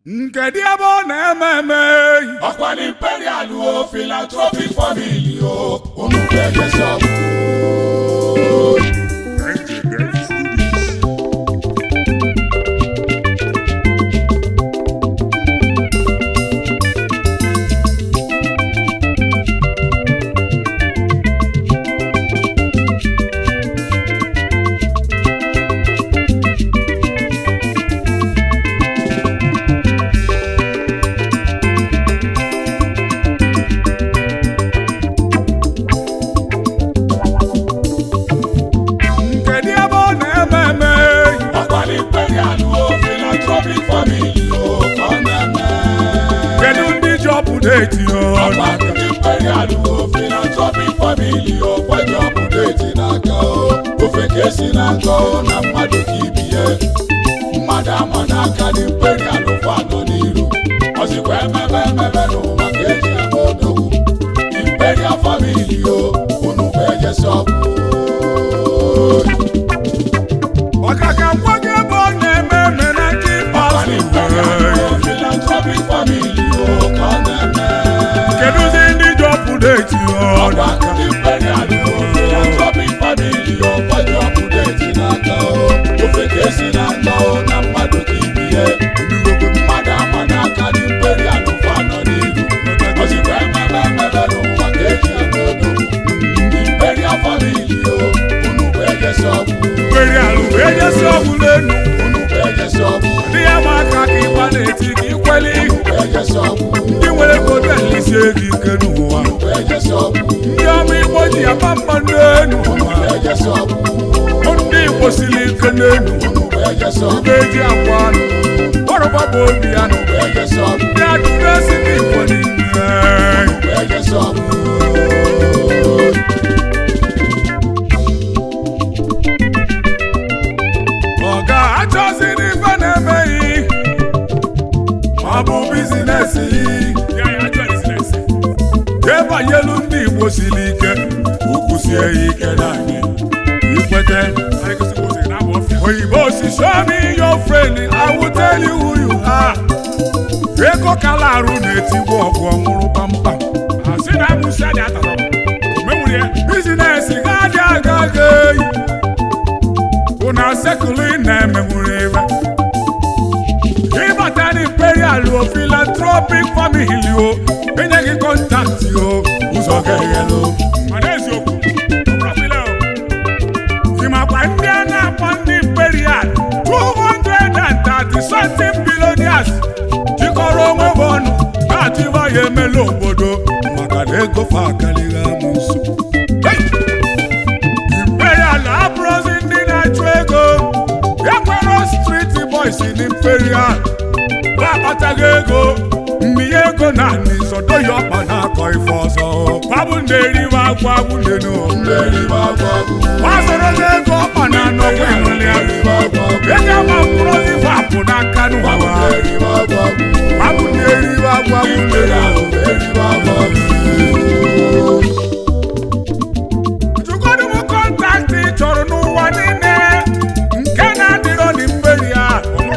Nkedu ebe ọ na-eme eme ọkwa na imperial o philanthropic family o unu ga-ejesi ọgwụ Nkedu ebe ọ na-eme eme ọkwa na imperial o philanthropic family o ka ọ na-eme Kedu ndị ji ọpụdeti ọkwa ọnụ na imperial o philanthropic family o kwaji ọpụdeti n'aka o ofe ka esi n'aka o na mmadụ ka ibie mmadụ ama n'aka na imperial fano n'iru ọzikwa emebe emebe n'ụwa ka eji eme odogwu imperial family o unu bụ ejesi ọgwụ maka ka ngwa gị ebe ọ na-eme eme na nke ikpeazụ philanthropic family o ka ọ na-eme Kedụzi ndị ji ọpụdeti ọnụ ọgba ndị imperial o philanthropic family o kwaji ọpụdeti n'aka o ofe ka esi n'aka o na mmadụ ka ibie mmadụ ama n'aka ndị imperial fanọ n'iru ozikwa emebe emebe n'ụwa ka eji eme odogwu ndị imperial family o unu bụ ejesi ọgwụ Kweri alụ wee jesi ọgwụ n'enu unu bụ ejesi ọgwụ Ndị ya ma aka ka ịgba na-eti ka ikweli unu bụ ejesi ọgwụ Ndị nwere ego delisie gị ike n'ụwa unu bụ ejesi ọgwụ Ndị ọma Igbo ji aba mba n'enu ejesi ọgwụ Ndị Igbo siri ike n'enu unu bụ ejesi ọgwụ Ndị eji akwa anụ Ọrụba bụ obi anụ bụ ejesi ọgwụ Ndị adụrụ esi ndị Igbo niile bụ ejesi ọgwụ Ọ ga-achọziri ife na-emeghị ma ọ bụ bizinesi debanyelu ndị Igbo siri ike ukwu sie ya ike n'anyị ikwete oyibo si show me your friend I will tell you who you are ego kala arụ na-etigbu ọgụ ọnwụrụ kpamkpam bizinesi ga-adị aga aga eyi bụ na sekụlụ ị na-emenwuru ebe ịbata na imperial o philanthropic family o enye gị kọntaktị o ụzọ ga-eghelu ịmakwa ndị a na-akpọ ndị imperial 230 something billionaires jikọrọ onwe ha ọnụ na-atụba ya emela obodo maka na ego fa akarịghị amụ nso Hey! imperial abụrụzi ndị na-achụ ego enwero striti boys na imperial ha akpataghị ego mmịnye ego na anị sodo ya ọkpa na-akọ ife ọzọ babụ na-eriwe agwa agwụlenu eribe agwa agwụ gbasorozi ego ọkpa na anọkwa ịnụlị agwụ eribe agwa agwụ ego ama mkpụrụzi vapụ n'aka n'ụwa eribe agwa agwụ babụ na-eriwe agwa agwụlenu eribe agwa agwụ Chukwudi m kọntaktị ị chọrọ n'ụwa niile nke na-adịrọ n'imperi a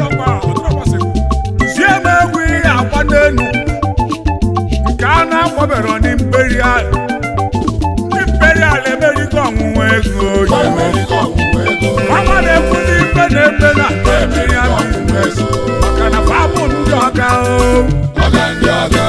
zie m egwu ihe agba n'elu nke a na-akpọbero n'imperi a ndị imperi a emerigo ọnwụnwa ego ya America ọgwụgwọ ego mama na-ekwu ndị ikpe na-ekpe na imperi a biznes maka na fabụ ndị ọga o ọga ndị ọga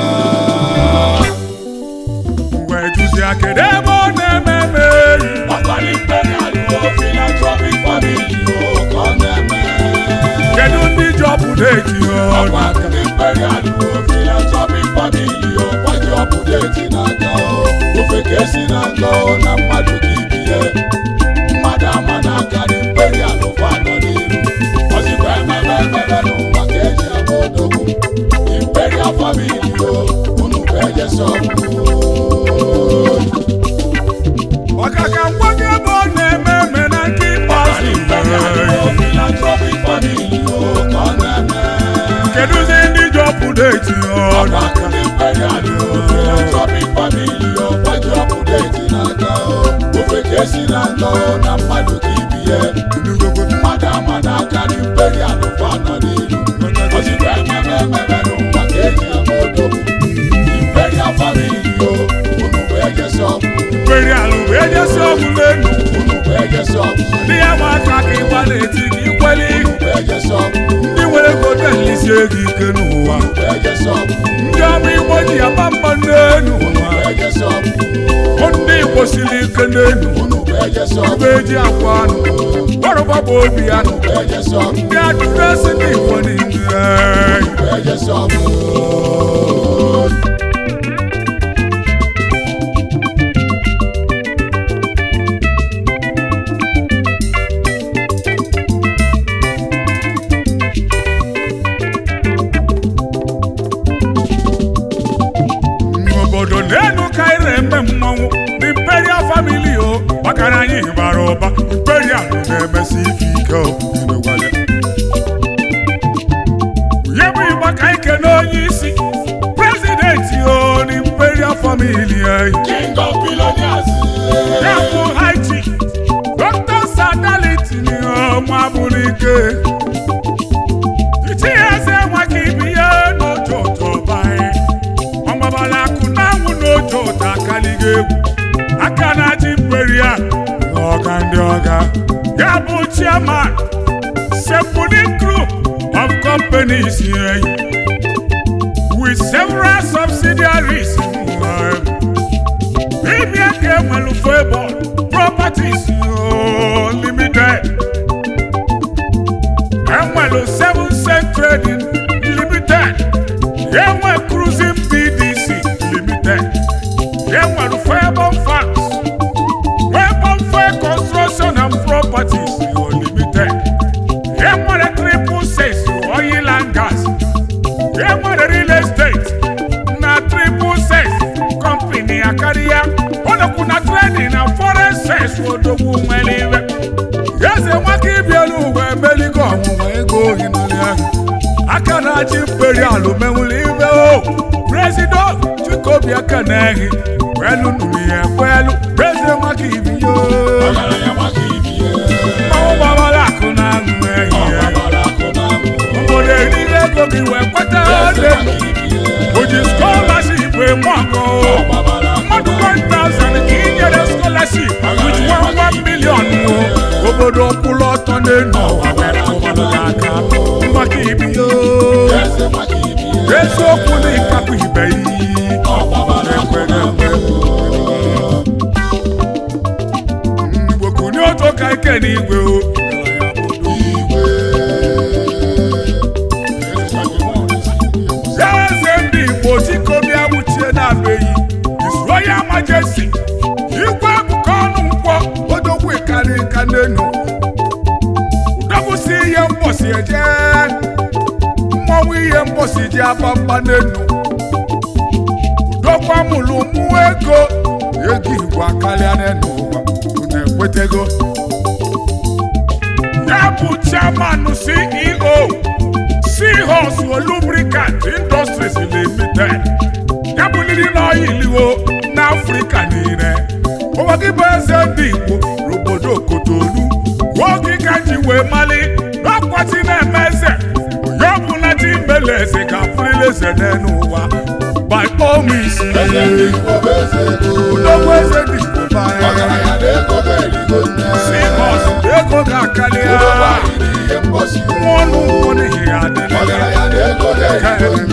mgbe juzi kedu ebe ọ na-eme eme ọkpali imperial o philanthropic family o ka ọ na-eme kedu ndị ji ọpụdeti ọnụ ọkwa ndị imperial o philanthropic family o kwaji ọpụdeti n'aka o ofe ka esi n'aka o na mmadụ ka ibie mmadụ ama n'aka na imperial fanọ n'iru ọzikwa emebe emebe n'ụwa ka eji eme odogwu imperial family o unu bụ ejesi ọgwụ maka ka ngwa gị ebe ọ na-eme eme na nke ikpeazụ philanthropic family o ka ọ na-eme kedụzi ndị ji ọpụdeti ọnụ ọba ndị imperial o philanthropic family o kwaji ọpụdeti n'aka o ofe ka esi n'aka o na mmadụ ka ibie mmadụ ama n'aka na imperial fanọ n'iru ozigbo ememe ememe n'ụwa ka eji ama odogwu imperial family o unu bụ ejesi ọgwụ imperial bụ ejesi ọgwụ n'enu unu bụ ejesi ọgwụ ndị ya ma aka ka ịgba na-eti gị ikweli unu bụ ejesi ọgwụ ndị nwere ego na-elisie gị ike n'ụwa unu bụ ejesi ọgwụ ndị ọma igbo ji aba mba n'enu unu bụ ejesi ọgwụ Hụ ndị igbo siri ike n'enu unu bụ ejesi ọgwụ ebe eji akwa anụ ọrụba bụ obi anụ unu bụ ejesi ọgwụ ndị adịrịsị ndị igbo niile unu bụ ejesi ọgwụ obodo n'enu ka anyị na-eme mmọnwụ imperial family o maka na anyị bara ụba imperial na-emesi ife ike o imegwara. onye bụ ịgba ka anyị kene onye isi prezidenti o na imperial family anyị king of billionaires ya bụ haiti dr sadaliti ọma bụrụ ike itinye eze nwaka ibi ya n'otu ụtọ banyị ọgbabala akụ na-anwụ n'otu ụtọ akaliga egwu aka na-achị imperial na ọga ndị ọga ya bụ chairman sepụli group of companies eh, with several subsidiaries eh, Premier Kemelu Favour Properties oh, Limited. Enwelu Seven Cent Trading Limited. Enwe Cruising BDC Limited. Enwelu Favour Farms. Favour Fair Construction and Properties oh, Limited. Enwere Triple Six Oil and Gas. enwere real estate na triple sex company akarịa ọnọkwu na trading na foreign sex odogwu nwere iwe eze nwaka ibielu uwe emeligo ọnwụnwa ego ohi n'ụlọ ahụ aka na-achị imperial menwụrụ iwe o presido chikobi aka na-ehi kwelu nụrụ ya ekwelu eze nwaka ibiyo ọgaranya maka ibie mmanwụ gbawara akụ na aṅụ ehi ya ọgbabara akụ na amụ obodo eriri ego gị wee kweta eze ego maka ibie o ji scholarship eme ọkụ ọgbabara akụ mmadụ 1000 ka i nyere scholarship with 1 million o obodo kwụrụ ọtọ n'elu ụwa were tụmadụ gị aka maka ibido eze maka ibie eziokwu na ịkapụ ibe iyi ọgbabara akụ na amụ igbo kunye otu ka ike n'igwe o igwe eze ndị igbo chikobịa wuchie na-abeghị His Royal Majesty igwe akụkọ ọnụ nkwọ odogwu ịkarị nka n'enu udogwusi ihe mgbọsi eje mmọnwụ ihe mgbọsi ji aba mba n'enu udogwu amụlụ mụ ego ego igbo akarịa n'enu ụwa unu ekwetego ya bụ chairman ceo seahorse lubricant industries limited ya bụ ndị n'ọyiliwo n'afrịka niile ụwa gị bụ eze ndị igbo n'obodo kotonu oge ka ji wee mali n'ọkwati na-eme eze onye ọbụla ji mele eze ka afụrịla eze n'elu ụwa by all means eze ndị igbo bụ eze ego udogwu eze dị igbo banye ọgaranya na ego ga-erigo nne seahorse ego ga-akarị Ụlọ ya anyị dị ihe mgbọsi nwa ọnụ nkwụ n'ihi ya adịrị ọgaranya na ego ga-erigo nne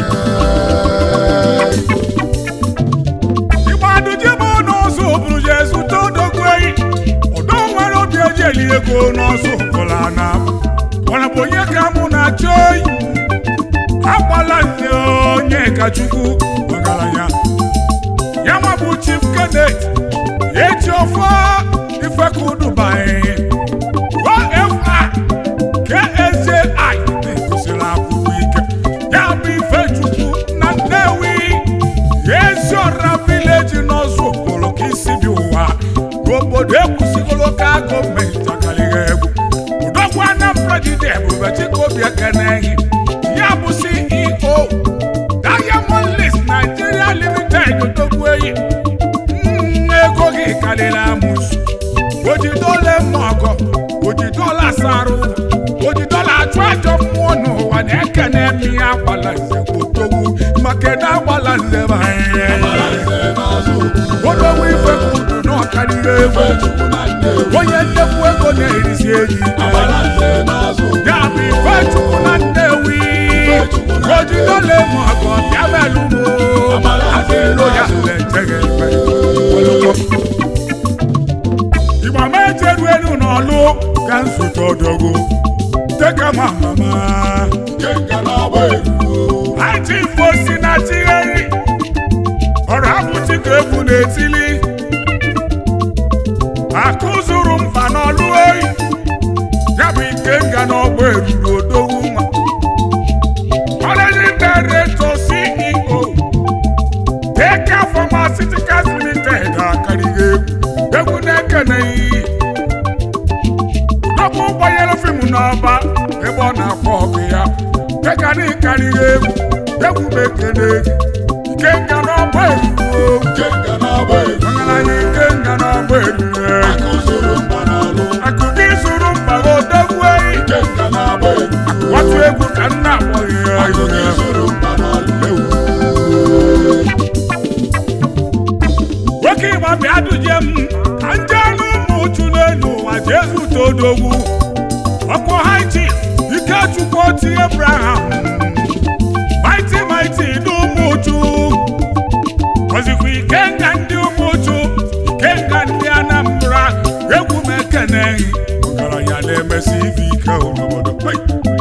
ịgbadụ jebe n'ọzọ bụrụ je zụta odogwu eyi ọdọ nwere obi eji eli ego n'ọzọ bụla na mana bụ onye ka mụ na-achọ oyi agbala nne onye ka chukwu ọgaranya ya nwa bụ chief cadet eji ọfọ ifekudubaghị ofa KSJI na-egosiri akwụkwọ ike ya bụ ifechukwu na nnewi eziọra vileji n'ọzọ okporo ka isi dị ụwa n'obodo ekwusigolo ka gọọmenti akarịghị egwu udogwu anambra jide ebube chikobi ekenehi ya bụ ceo diamond list nigeria limited odogwu eyi Mm, ego gị karịrị amụsụ ojidola eme ọgọ ojidola asarụ ojidola achụ ajọ mmụọ n'ụwa na-eke na-ekene mi agbala nze kwotogwu maka ede agbala nze bụ anyị Abalanze n'azụ okwu. odogwu ife ka udu na ọkarịrị egwu Ife Chukwu na Nnewi. onye nnekwu ego na-erisi eji Abalanze n'azụ okwu. ya bụ ife chukwu na nnewi ojidole ma ọgọ bịa belu mo adịlo ya na-echeghị mfe igba ma ejeru elu n'ọlụ ka nsote odogwu teka ma mama Kenga na-agba eruo. Àti ìfòsí na tigheri ọ̀rọ̀ abụchi ka egwu na-etili akụzuru mba n'ọlụ oyi ya bụ ike nga n'ọgbọ eruru odogwu nwa Managing Director CEO Teka Pharmaceuticals Limited akarịghị egwu egwu na-ekeneghị Udokwu gbanyere fim n'ọba ebe ọ na-akpọ ọkụ ya Teka na ịkarịghị egwu egwu m ekene gị ike nga n'ọgba eruo Kenga na-agba eruo. ọgaranya ike nga n'ọgba eruru Akụzuru mba n'ọlụ. akụkọ izuru mba odogwu eyi Kenga na-agba eruo. watu egwu ka nna akpọghị ya Akụkọ ihe. izuru mba n'ọlụ. nwoke ịgba bịa duje m ka nje anụ ụmụ uchu n'elu ụwa jesu todogwu ọkpọ haiti ikechukwu oti abraham maiti maiti n'ụmụ uchu ọzikwa ikenga ndị ụmụ uchu ikenga ndị anambra egwu m ekeneghị ọgaranya na-emesi ife ike obodo Hey!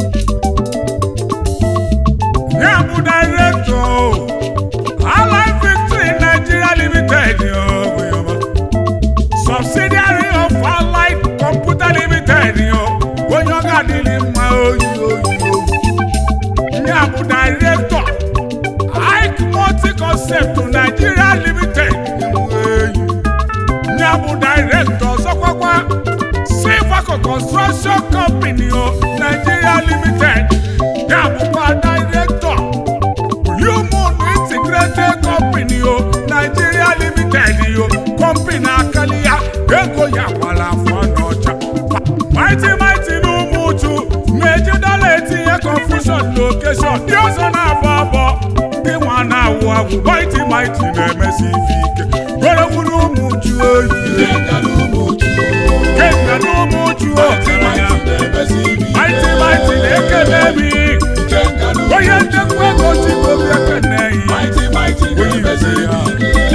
ya bụ directọ Allied Victory Nigeria Limited yo, yo. subsidiary of Allied Computer Limited yo. onye ọ ga-adịrị mma oyi oyi oyi ya bụ directọ Ike Multi Concept Nigeria Limited eyi. ya bụ directọ ọzọkwakwa Silvaco Construction Company yo, Nigeria Limited ya bụkwa directọ Human Integrated Company o Nigeria Limited o company akali ya ego ya gbara afọ n'ọcha Mighty Mighty n'ụmụ uchu na-eji dọla etinye confusion location ndị ọzọ na-abọ abọ ndị nwa na-awụ agwụ Mighty Mighty na-emesi ife ike gwerewuru ụmụ uchu oyi Kenga n'ụmụ uchu. kenga n'ụmụ uchu o Mighty na-emesi ibi ike. Mighty Mighty na-ekele mi Kenga n'ụmụ onye uchu. ndekwa ego chikobi ekene yi Mighty Mighty na-emesi ibi ike.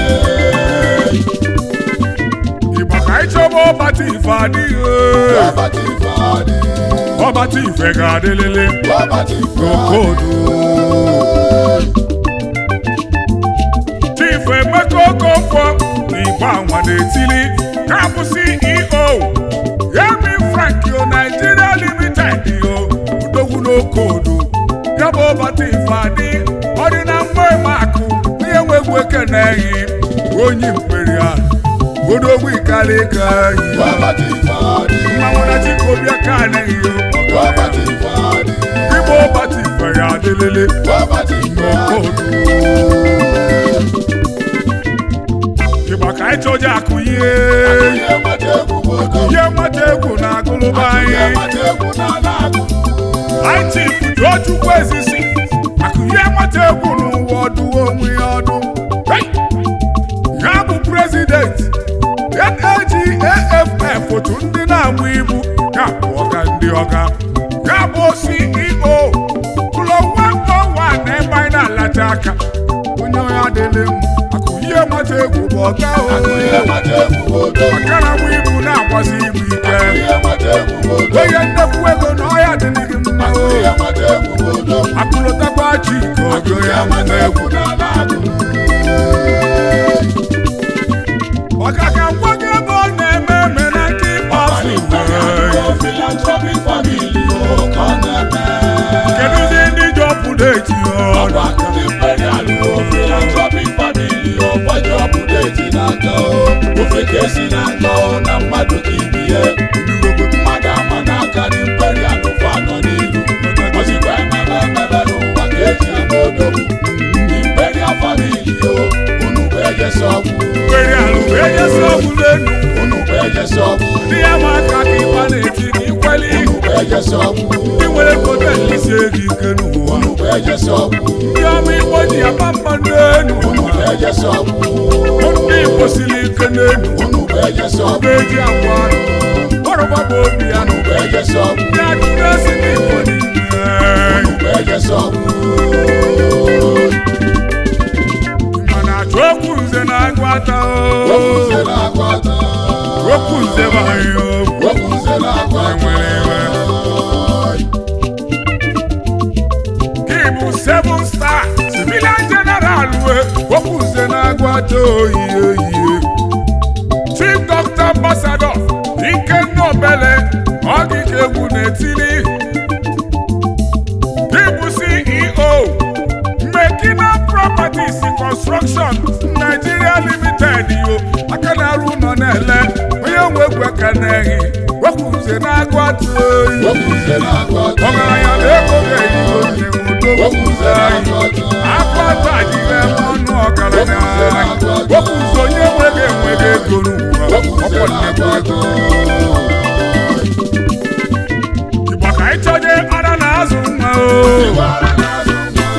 Igba ka anyị chọba ọbata ife adịghị Ọbata ife adị. ọbata ife ga-adịlịlị Ọbata ife adị. n'okodu Chief Emeka Okonkwo na Igbo Anwa na-etili ka bụ CEO Yemi Frank yo Nigeria Limited yo udogwu n'okodu ya bụ ọbata ife adị ọ dị na mgbe makụ onye nwegwu ekeneghị onye imperial odogwu ikalika yi Ọbata ife adị. mmanwụ na chikobia ka anaghị yo Ọbata ife adị. Igbo ọbata ife ya adịlịlị Ọbata ife adị. ịgba ka anyị chọje akụ ihe Ihe mata egwu bụ ogo. ihe mmata egwu na agụlụba Ihe anyị mata egwu na-ala agụ. anyị chifu Tochukwu ezisi akụ ihe mmata egwu n'ụwa ọdụ onwe ya ọdụ Hey! ya bụ prezidenti NAGAFF otu ndị na-agba ibu ya bụ ọga ndị ọga ya bụ CEO ụlọ nwa na ebe anyị na-alacha aka onye onye adịlị m akụ ihe mmata egwu bụ ọga Ihe o mata egwu bụ ogo. maka na nwa ibu na-agbasi ibu ike Ihe mata egwu bụ ogo. onye nnekwu ego na ọya dịrị gị mma o Ihe mata egwu bụ ogo. akụlụtakwa chi ka ogo ya Ihe mata mma egwu egwu na-ala agụ. maka ka ngwa gị ebe ọ na-eme eme na nke ịkpọasụ Philanthropic family o ka ọ na-eme. kedụzi ndị ji ọpụda eti ọnụ Ọrụ akụ dị imperial o philanthropic family o gbaji ọbụla eti n'aka o. Ofe ka esi na nga o na mmadụ ka ibi ya. Mmadụ ama n'aka dị imperial ofe anọ n'iru. Ozikwa emebe emebe n'ụwa ka eji eme odogwu. Imperial family o unu bụ ejesi ọgwụ. nwere alụ wee nyesi ọgwụ n'elu Unu bụ ejesi ọgwụ. ndị ya ma aka ka ịgba na-eti ka ikweli Unu bụ ejesi ọgwụ. ndị nwere kote nlisi ego ike n'ụwa ejesi ọgwụ ndị ọma igbo ji aba mba n'enu unu bụ ejesi ọgwụ ndị igbo siri ike n'enu unu bụ ejesi ọgwụ eji agwa anụ ọrụba bụ obi ya unu bụ ejesi ọgwụ ndị adịghị esi n'igbo niile unu bụ ejesi ọgwụ mana achọ okwu nze na-agụ ata okwu nze na-agụ ata okwu nze bụ anyị okwu okwu nze na-agụ ata nwere iwe gị bụ seven star civilian general we okwu nze na-agụ ata oyi oyi chief doctor ambassador ikenna obele ọgịga egwu na-etili gị bụ ceo mekina properties construction nigeria limited yo aka na-arụ ụlọ na-ele onye nwe egwu aka na-ehi okwu nze na-agụ ata oyi okwu nze na-agụ ata ọgaranya na ego ga-eyigo nne m udo okwu nze na-agụ ata akpata adịghị eme ọnụ ọgaranya okwu nze onye nweghị enweghị ego n'ụwa okwu nze ọkwọ na-agụ nnekwu ata ego igbo ka anyị chọje ara na azụ mma o Iwara na-azụ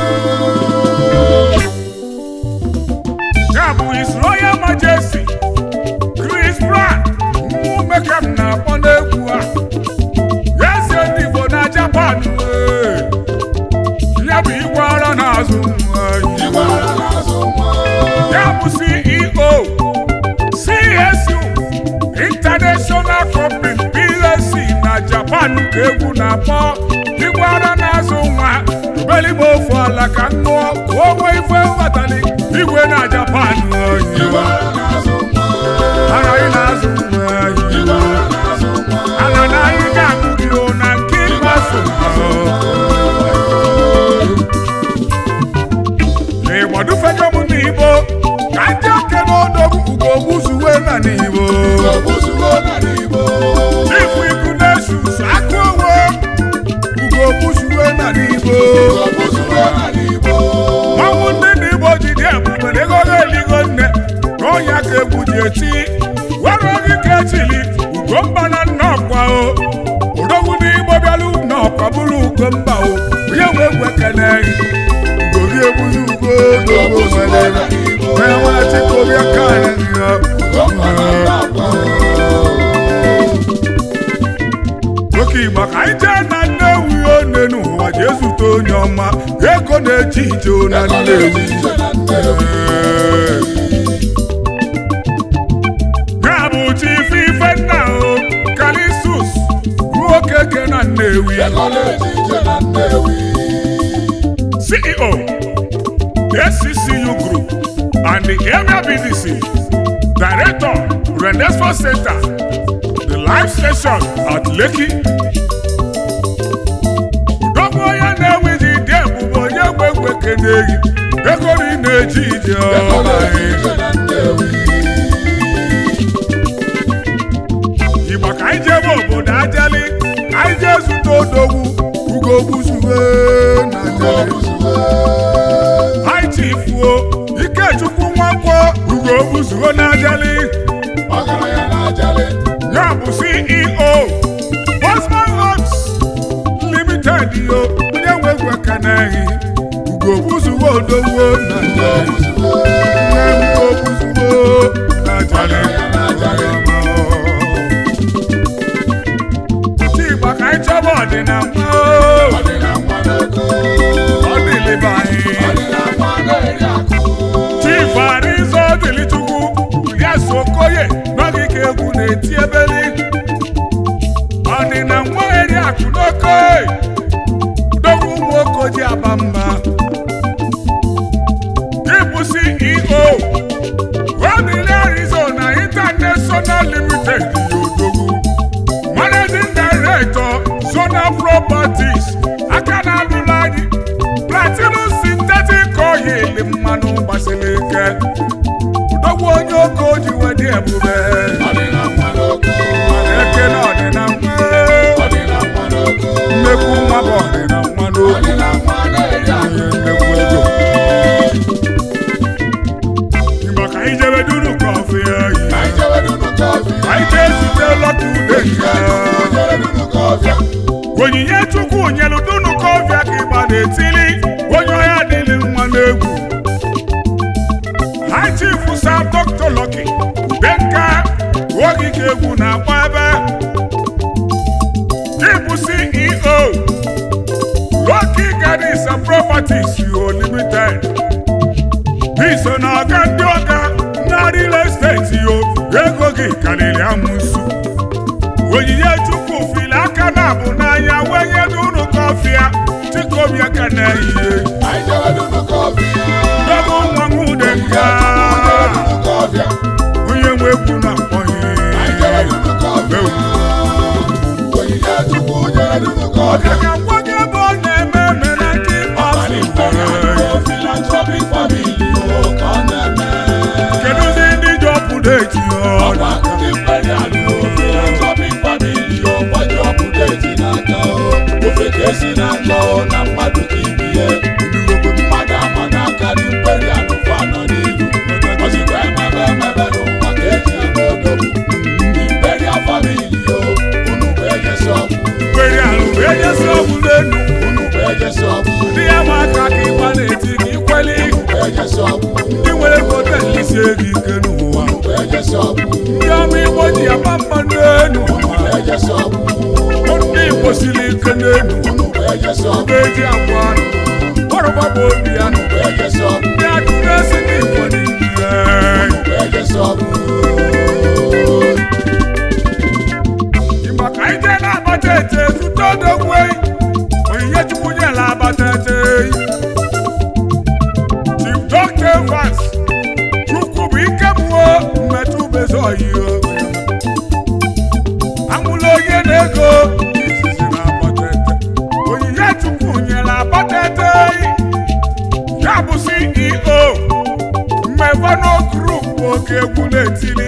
ya bụ His Royal Majesty Chris Brown mmụ mekam na-akpọ n'egwu a ya eze ndị Igbo na Japan ee. ya bụ igwe ara na-azụ nwa anyị. Iwara na-azụ nwa ya bụ CEO CSU International Company PLC na Japan ka egwu na-akpọ igwe ara na-azụ nwa ubelime ofu ala ka m ṅụọ ka o nwee ife mbatali igwe na Japan anyị. Iwara na-azụ nwa Ara anyị na-azụ nwa anyị. Iwara na-azụ nwa ala na anyị ga-agụ gị o na nke ịgbaso n'ịgbadufego m n'igbo ka ndị oke n'odogwu ugogbu zuwe na n'igbo Ogbuzuo na n'Igbo chifu iku na-esus aka onwe ugogbu zuwe na n'igbo Ogbuzuo na n'Igbo nwanwụ ndị n'igbo ji dị ebube na ego ha eligo nne na ọnya ka egwu ji eti were oge ka echili ugomba na nnọkwa o odogwu n'igbo bịalụ nnọkwa bụrụ ugomba o onye nwe egwu ekene ugogi egbuzi ugo dogo nwere onye nwere chikobi aka anyị ya Ọkwa na Ndakwa oke igba ka anyị jee na nnewi one n'ụwa jee zute onye ọma ego na-eji ije na Ego nnewi na-eji ije na Nnewi ya bụ chief ifenna o kalisus nwoke ke na nnewi Ego na-eji ije na Nnewi ceo sccu group and the area bdc director renesco center the live station at lekki udogwu onye na-ewi ji dị ebube onye gwe egwe keneghị ego na ị na-eji ije Ego ọma na-eji ije na Nnewi igba ka anyị jebe obodo ajali ka anyị jee zute odogwu ugogbu zuwe na ajali Ogbuzuo anyị chifuo ikechukwu nwakwọ ugogbu zuwe na ajali ọgaranya na-ajali ya bụ ceo bosman homes limited yo onye nwe egwu ekeneghị ugogbu zuwe odogwu na ajali Ogbuzuo nne m ugogbu zuwe na ajali ọgaranya na-ajali otu igba ka anyị chọba ọdịnala Ọ dị na nwa n'oko ọ dịlịba anyị Ọ dị na nwa na-eri akụ chief arizo dịlichukwu Julius Okoye n'ogige egwu na-eti ebeli ọdịna nwa eri akụ n'oke udogwu ụmụ okoji aba mba ịbụ CEO Rodney Arizona International Limited Odogwu Managing Director Zona Properties aka na-alụla anyị Platinum Synthetic Oil mmanụ gbasiri ike udogwu onye oke o ji wedi ebube Ọ dị na nwa n'oko mana eke na ọdịna nwa Ọ dị na nwa n'oko nnekwu nwa bụ ọdịna nwa Ọ n'okwu dị na nwa na-eri akụ onye nnekwu ego Igba ka anyị jebe duru kọfị anyị Ka anyị jebe dunu kọfị anyị jee zute lọta ude Ihe nke Chukwu nyere dunu kọfị onyinye chukwu nyelu dunu kọfịa ka ịgba na-etili egwu na-agba ebe ịbụ ceo Lucky Gardens and Properties yo limited iso na ọga ndị ọga na real estate yo ego gị karịrị amụsụ onyinye chukwu fili aka na abụ n'anya wee nye n'ụlọ kọfịa chikobi aka na ehihie Anyị jere n'ụlọ kọfị. dogo nwa m ude Anyị nga jere n'ụlọ kọfị. onye nwe egwu na-akpọghị Anyị jere n'ụlọ kọfị. Onyinye Chukwu jere n'ụlọ kọfị. ọka ka nwa gị ebe ọ na-eme eme na nke Ọbara Imperial ikpeazụ Philanthropic Family o ka ọ na-eme. kedụzi ndị ji ọpụdeti Ọgba ndị Imperial Philanthropic Family o gbaji ọpụdeti n'aka o. Ofe ka esi n'aka o na mmadụ ka ibi ya. Mmadụ ama n'aka ndị Imperial fa nọ n'ihu. Ozikwa emebe emebe n'ụwa ka eji eme odogwu. Imperial Family o, unu bụ ejesi ọgwụ. kwere alụ wee nyesi ọgwụ n'elu Unu bụ ejesi ọgwụ. ndị ya ma aka ka ịgba na-eti ka ikweli Unu bụ ejesi ọgwụ. ndị nwere potensi ego ike n'ụwa Unu bụ ejesi ọgwụ. ndị ọma igbo ji aba mma n'elu Unu bụ ejesi ọgwụ. ndị igbo siri ike n'elu Unu bụ ejesi ọgwụ. ndị eji akwa anụ ọrụba bụ obi ya Unu bụ ejesi ọgwụ. ndị adụ na-esi ndị igbo niile Unu bụ ejesi ọgwụ. Igbo ka anyị jee na-abata ete zụta odogwu eyi onyinye chukwu nyela abata ete eyi Chief Dr. Evans chukwu bụ ike mmụọ mmetụ bezi oyi amụla onye na-ego izizi na abata ete onyinye chukwu nyela abata ete eyi ya bụ CEO mmevano Group oke egwu na-etili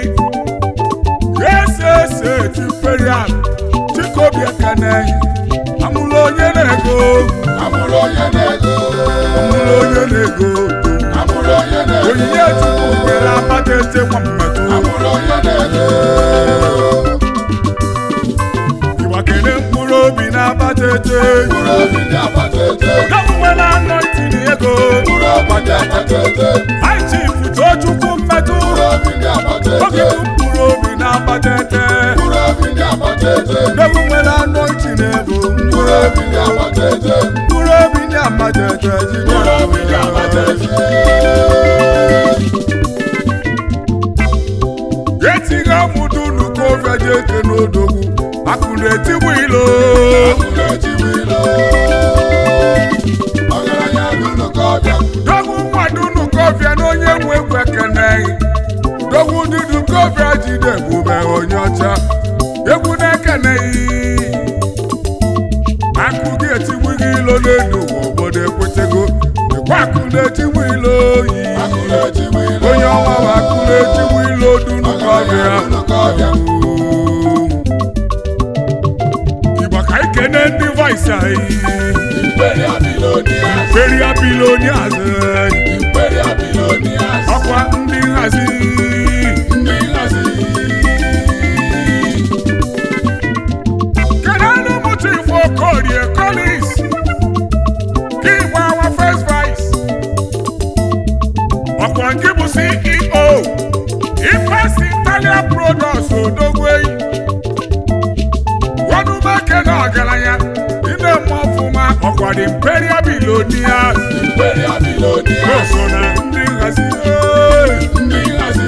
ese imperial chikobi ekene amụla onye na-ego Amụrụ onye na-ego. amụla onye na-ego Amụrụ onye na-ego. onyinye chukwu nwere akpata ete nwa mmetụ Amụrụ onye na-ego. ịgbakere mkpụrụ obi na-akpata ete Mkpụrụ obi ndị agbata ete. gọvanwe na-anọ itinye ego Mkpụrụ obi ndị agbata ete. hai chief tochukwu mmetụ Mkpụrụ obi ndị agbata oge ete. bụ mkpụrụ obi na-akpata ete Mkpụrụ obi ndị agbata ete. gọvanwe na-anọ itinye ego Mkpụrụ obi ndị agbata ete. mkpụrụ obi na-akpata ete Mkpụrụ obi ndị agbata ete. etighi amụdụ nukovia ji eke n'odogwu akụ na-etigbu ilo Akụ na-etigbu ilo. Ọgaranya n'ụlọ kọbịa. dogwu mmadụ nukovia na onye nwe egwu ekeneghị dogwu ndị nukovia jide ebube onye ọcha egwu na-ekeneghị akụ gị etigbu gị ilo n'elu ụwa obodo ekwetego ekwe akụ na-etigbu ilo oyi Akụ na-etigbu ilo. onye ọnwa bụ akụ na-etigbu ilo dunukovia Ọgaranya n'ụlọ kọbịa. Igbo ka anyị kene ndị vice anyị Imperial Billionaires. Imperial Billionaires Imperial Billionaires. ọkwa ndị nhazi Ndị nhazi. kedu anụ mụta ifo Okorie Collins ka Igbo awa first vice ọkwa nke bụ CEO Ifeanyi Italian Products Odogwei wanumeke na ọgaranya ị na-eme ọfụma ọkwa dị Imperial Billionaires Imperial Billionaires. so na ndị nhazi ee. Ndị nhazi.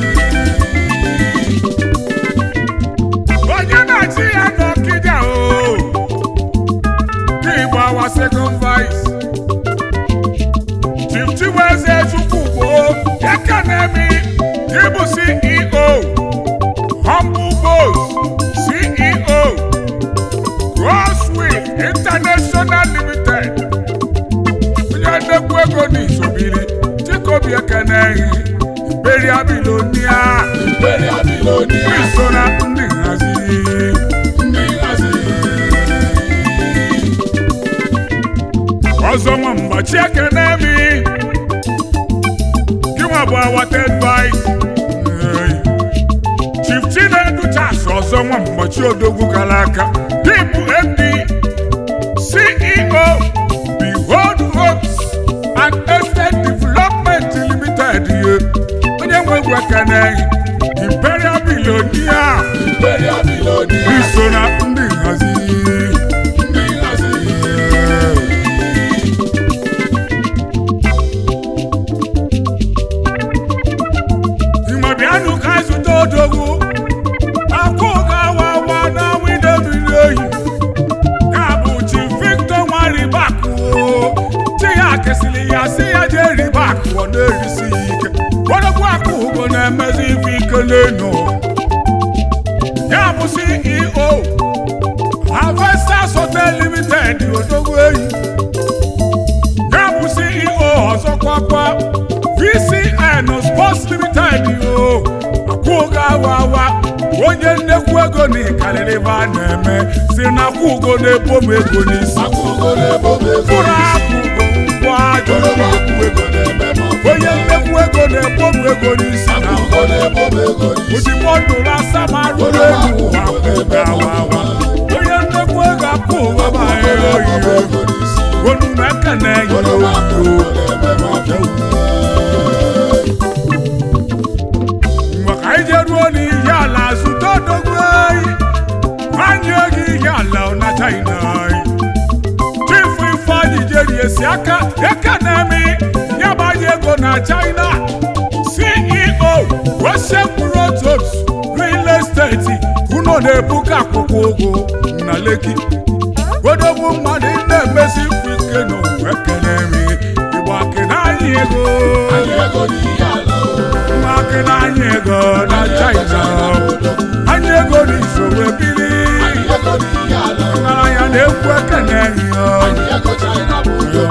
onye na-achị ya n'ọkịja o ka igbo awa second vice chief chiweze chukwugbo ekenemi ịbụ ceo humble boss ceo crosswill international limited onye nnekwu ego n'isobiri chikobi ekenehi imperial bilonia Imperial Billionaires. iso na ndị nhazi Ndị nhazi. ọzọ nwa mgbachi ekene mi gịnwa bụ awated vice chief chinedu chas ọzọ nwa mgbachi odogwu gara aka dịbụ md ceo behold homes and estate development limited ye onye nwe egwu ekene imperial billionaire limited odogwu eyi ya bụ ceo ọzọkwakwa vcn sports limited o akwụgo awa awa onye nnekwu ego na ịkarịrị ebe a na-eme si na akwụgo na-ebo m ego n'isi akwụgo na-ebo m ego mkpụrụ n'isi akwụgo ngwa ajọ oroma akwụ ego na-eme m ọfụma. onye nnekwu ego na-ebo m ego n'isi na akwụgo na-ebo m ego n'isi ozigbo ndụrụ asamarụ elu akwụgo awa awa onye nnekwu ego akwụgo banyere oyiyo ego n'isi onu na-ekene yi oroma akwụ oyiyo ego na-eme m ọfụma. maka anyị je ruo n'ihe ala zụta odogwu eyi anyị ego ihe ala na china anyị chifu ifeanyị jeri esi aka eke na-eme ya gbanye ego na china ceo Russian Protos real estate unu na-ebuga akwụkwọ ụgwọ na leki odogwu mmadụ na-emesi ike n'ụwa ekene mi igbo akịna anyị ego Anyị ego n'ihe ala o. Maka anyị ego na China anyị ego n'isoro ebili Anyị ego n'ihe ala o. nara ya na-ekwu ekene Anyị ego China bụ ụjọ.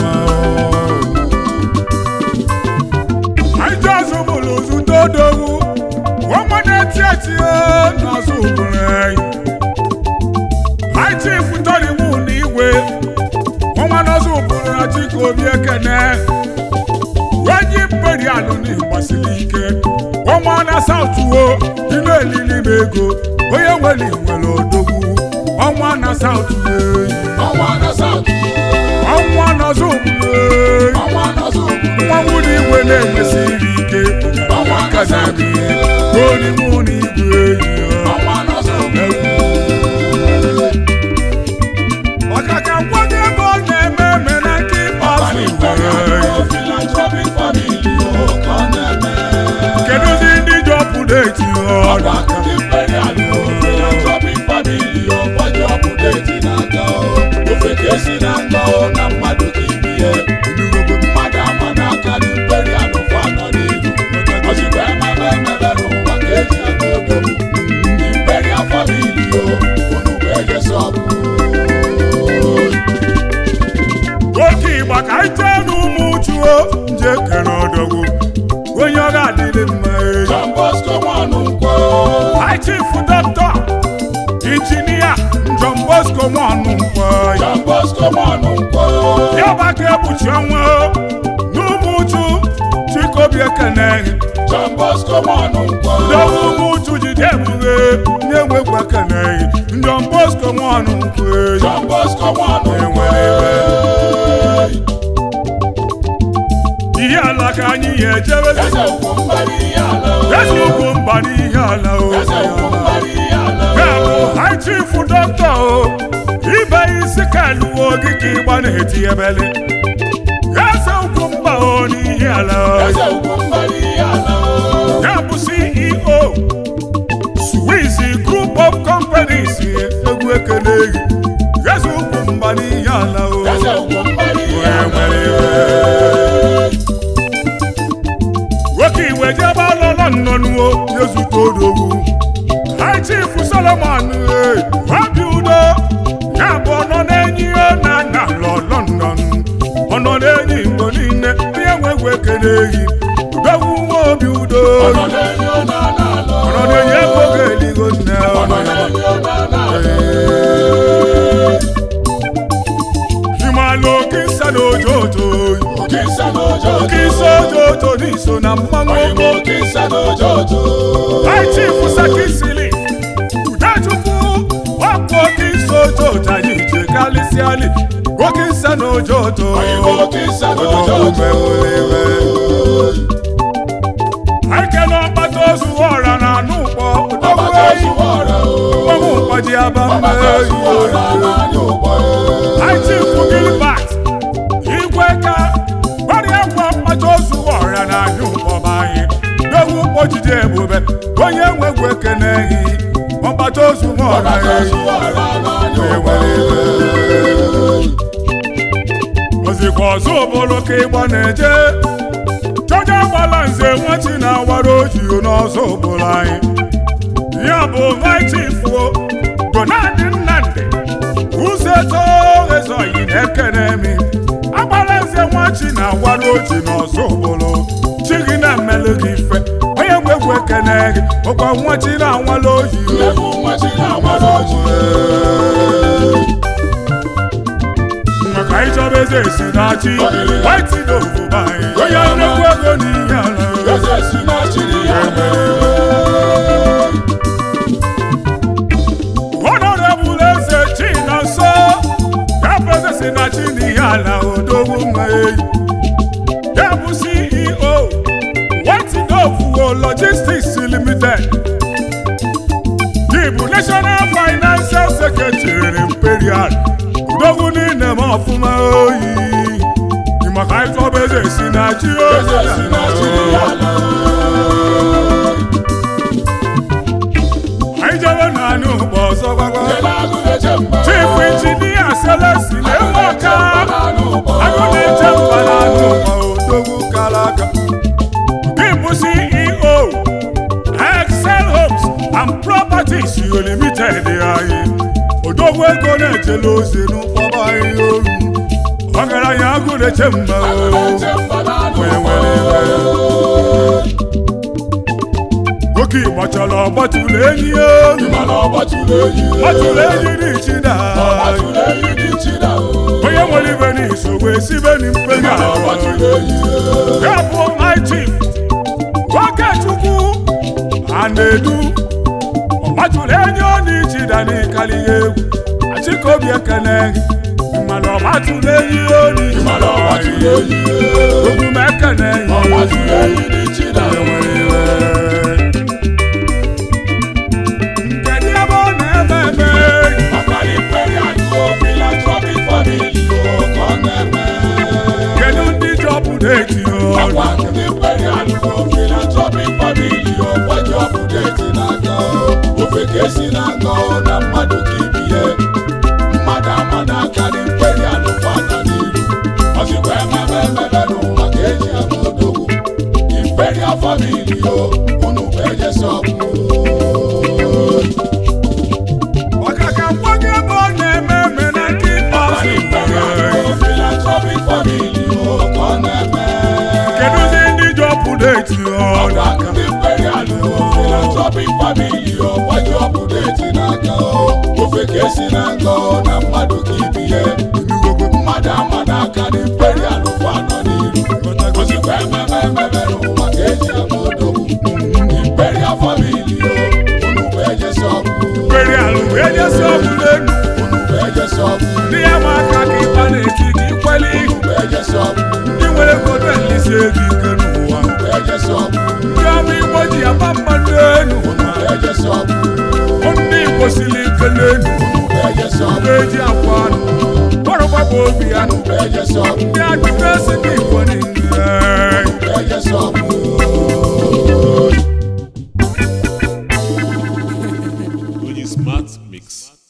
anyị ji ọzọ bụrụ zụta odogwu ọnwa na-eti eti n'ọzọ ụbụrụ anyị anyị chifu tọriwu na igwe ọnwa n'ọzọ ụbụrụ na chika obi ekene onye imperialụ na ịgbasiri ike ọnwa na sautuo dị na-elili m ego onye nwere nwere odogwu ọnwa na sautu Ọnwa na South. ọnwa n'ọzọ ụbụrụ Ọnwa na South. mmanwụ na igwe na-enwesịrị ike Ọnwa na South. onimụ na igwe enyi ya. Ọnwa na South. maka ka nkwado ego ọ na-eme eme na nke Ọbara ịkpasu Imperial Philanthropic Family o ka ọ na-eme. kedụzi ndị ji ọpụdeti ọda Ọbara ndị Imperial Philanthropic Family o gbaji ọpụdeti na-aga o. Ofe ka esi na nga o na mmadụ ka ibi ya. Mmadụ ama n'aka ndị Imperial fụ anọ n'ihu. Ozugbo emebe emebe n'ụwa ka eji aga odogwu. Ndị Imperial Family o, unu bụ ejesi ọgụ. oke ịgba ka anyị jee n'ụmụ chuo nje kere ọdọgwu onye ọ ga-adịrị mma eyi John Bosco Nwankwọ. anyị chifu dọkịta injinia John Bosco nwanụ mkpọ John Bosco Nwankwọ. ya bụ aka ekpuchi ọnwa n'ụmụ uchu chikobi ekene John Bosco Nwankwọ. Dọwụ ụmụ uchu jide ebughe na-enwekwa ekene John Bosco nwanụ nkwe John Bosco Nwankwọ. ihe ala ka anyị ya ejebe Eze ugwu mbara ihe ala o. eze ugwu mba n'ihe ala o Eze ugwu mbara ihe ala o. ya bụ high chief dọkịta o ibe isi ka eluwe gị ka ịgba na-eti ebele eze ugwu mba o n'ihe ala o Eze ugwu mbara ihe ala o. ya bụ ceo swiss group of companies egwu ekele gị eze ugwu mba n'ihe ala o Eze ugwu mbara ihe Onye ala nwere iwe. nwoke iwe jebe alọla nnọnuo yezute odogwu high chief solomon eh, obi udo ya bụ ọnọ na-enyi ihe na na lọ london ọnọ na-enyi igbo niile onye nwe egwu ekele gị udogwu nwa obi udo o. Ọ nọ n'enyi ọ nọ n'ala o. ọnọ na-enye ego ga-eligo nne Ọ nọ ọnọ ya n'enyi ọ nọ n'ala himalụ oke nsa na ojoto o. Oke nsa n'ojo oke nsa ojoto n'iso na mmanwụ Oyinbo oke nsa n'ojo ojo. High Chief Sakisili Udachukwu ọkụ oke nsa ojoto anyị je kalịsịalị oke nsa na ojoto Oyinbo oke nsa n'ojo ojo. Aikele ọkpata ozu ọra na anụ ụkpọ Ọbata ozuwa ọra o. ọmụ mkpọji aba Ọbata ozuwa ọra n'anya ụgbọ o. High Chief Gilbert igwe ka ọrịa kwa mkpata ozu ọra na anụ ụkpọba anyị dowu mkpọjide ebube onye nwegwu ekene gị ọkpata ozu ọra Ọbata ya ozuwa ọra n'anya ụgbọ o. ozikwa ọzọ obodo ka ịgba na-eje chọja gbala nze nwachi na-awara ojii n'ọzọ obodo anyị ya bụ vichifuo gonadị nnamdị uzeto ezoghị na-ekene mi agbara eze nwachi na agwara oji n'ọzọ obodo chi gị na-emelụ gị ife onye nwe egwu ekene gị ọkwa nwachi na-anwala oyi Efu nwa chi na-amara ọjị. maka ịchọba eze esi na chi waiti na obodo anyị onye nnukwu ego n'ihe ala Eze si na chiri ya mee. honorable eze chinonso ya bụ eze si na chi n'ihe ala odogwu nwa eyi ya bụ ceo whitenovuo logistics limited bụ national financial secretary imperial odogwu niile ma ọfụma oyi maka ịtọba eze si na chi Eze si na chiri ya anyị jebe na anụ ụgbọ ọzọ gbagba chief injinia selesi na-enwe ọka agụ na-eche mba na anụ ụgbọ odogwu kara aka gị bụ ceo excel homes and properties limited anyị odogwu ego na-echela ozi n'ụkpọba anyị oru ọgaranya agụ na-eche mba onye nwere iwe oke igbo chọrọ ọgbatụrụ enyi ya oru gbatụrụ enyi n'ichida onye nwere ibe n'iso wee sibe n'mkpenya ya bụ my chief Okechukwu a na-edu ọgbatụrụ enyi ọ n'ichida n'ịkali ya egwu achịkobi ekene gị mana ọgbatụrụ enyi ya n'ichida ogume ekene ya onye nwere iwe kedu ebe ọ na-eme eme kedu ndị jọpụrụ eji ọrụ Ofeke si na nkọ na mmadụ ka ibi ya mmadụ ama n'aka dị mkperi alụkwana n'iru ọzikwa emebe emebe n'ụwa ka eji ama odogwu imperial family o unu bụ ejesi ọgwụ maka ka nwa gị ebe ọ na-eme eme na nke ikpeazụ philanthropic family o ka ọ na-eme kedụzi ndị jọpụrụ eji ọrụ ọgwa ndị imperial o philanthropic family o gbaji ọpụdeti n'aka o ofeke si na nkọ na mmadụ ka ibi ya mmadụ ama n'aka dị imperial kwa nọ n'iru ozikwa emebe emebe n'ụwa ka eji ama odogwu imperial family o unu bụ ejesi ọgwụ kwere alụ wee jesi ọgwụ n'elu unu bụ ejesi ọgwụ ndị ya ma aka ka ịkpa na-eti gị ikweli unu bụ ejesi ọgwụ ndị nwere kote nlisi ego ike n'ụwa unu bụ ejesi ọgwụ ndị ọma igbo ji aba mmadụ elu unu bụ ejesi ọgwụ ndị igbo siri ike n'elu unu bụ ejesi ọgwụ na-eji akwa anụ ọrụgbagba obi ya unu bụ ejesi ọgwụ ndị ajụjụ esi ndị igbo niile unu bụ ejesi ọgwụ Onye smart mix.